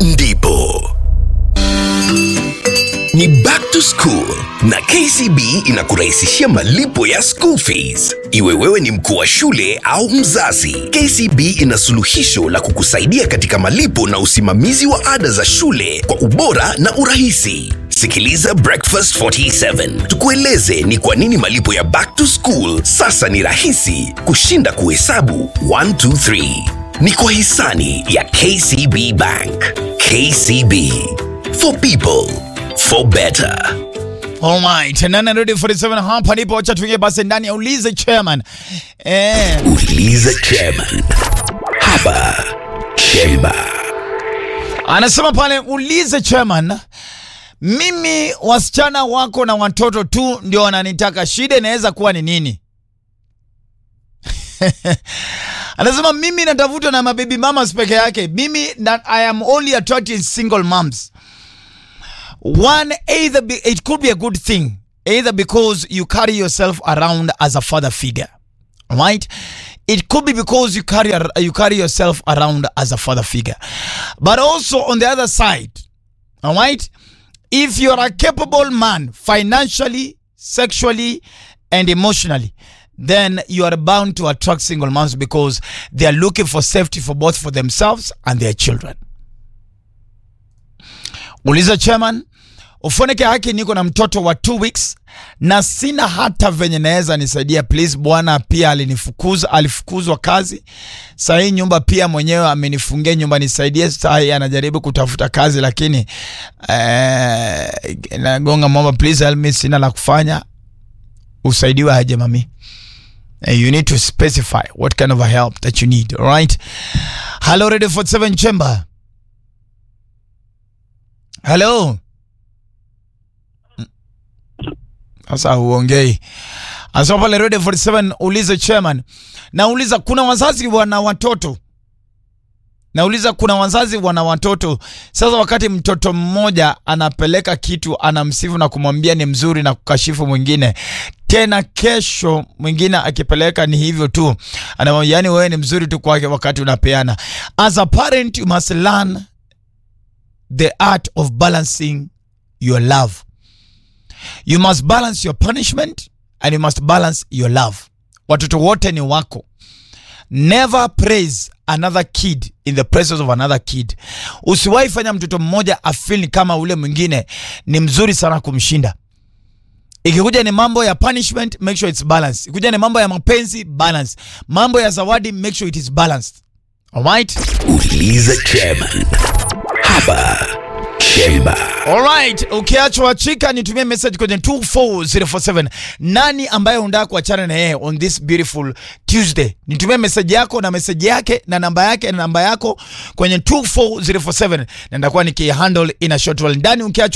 ndipo ni back to school na kcb inakurahisishia malipo ya school fees iwe wewe ni mkuu wa shule au mzazi kcb ina suluhisho la kukusaidia katika malipo na usimamizi wa ada za shule kwa ubora na urahisi sikiliza breakfast 47 tukueleze ni kwa nini malipo ya back to school sasa ni rahisi kushinda kuhesabu 123 ni kwa hisani ya kcb bank kcb for people for better Alright, 947 hapa ndipo wacha tuingie basi ndani ya ulize chairman. Eh, uliza chairman hapa chemba anasema pale ulize chairman, mimi wasichana wako na watoto tu ndio wananitaka, shida inaweza kuwa ni nini? anasema mimi natafutwa na mababy mamas peke yake, mimi that I am only attracted single moms. One, either be, it could be a good thing, either because you carry yourself around as a father figure, right? It could be because you carry you carry yourself around as a father figure, but also on the other side, all right? If you're a capable man financially, sexually, and emotionally, then you are bound to attract single moms because they are looking for safety for both for themselves and their children. Uliza chairman, ufoneke haki, niko na mtoto wa two weeks na sina hata venye naweza nisaidia please. Bwana pia alinifukuza, alifukuzwa kazi. Saa hii nyumba pia mwenyewe amenifungia nyumba, nisaidie. Saa hii anajaribu kutafuta kazi, lakini eh, nagonga mwamba, please help me, sina la kufanya. Usaidiwe aje mami? Eh, you need to specify what kind of a help that you need, all right? Hello, Radio 47 Chamber. Hello. Sasa huongei. Asema pale Radio 47 ulize chairman. Nauliza kuna wazazi wana watoto. Nauliza kuna wazazi wana watoto. Sasa wakati mtoto mmoja anapeleka kitu anamsifu na kumwambia ni mzuri na kukashifu mwingine. Tena kesho mwingine akipeleka ni hivyo tu. Anamwambia yani wewe ni mzuri tu kwake wakati unapeana. As a parent you must learn the art of balancing your love. You must balance your punishment and you must balance your love. Watoto wote ni wako. Never praise another kid in the presence of another kid. Usiwahi fanya mtoto mmoja afeel kama ule mwingine ni mzuri sana kumshinda. Ikikuja ni mambo ya punishment, make sure it's balanced. Ikikuja ni mambo ya mapenzi, balance. Mambo ya zawadi, make sure it is balanced. Alright? uliza chairman hapa chemba Alright, ukiachwa chika nitumie message kwenye 24047. Nani ambaye unataka kuachana na yeye on this beautiful Tuesday? Nitumie message yako na message yake na namba yake na namba yako kwenye 24047 na nitakuwa nikihandle in a short while. Ndani ukiachwa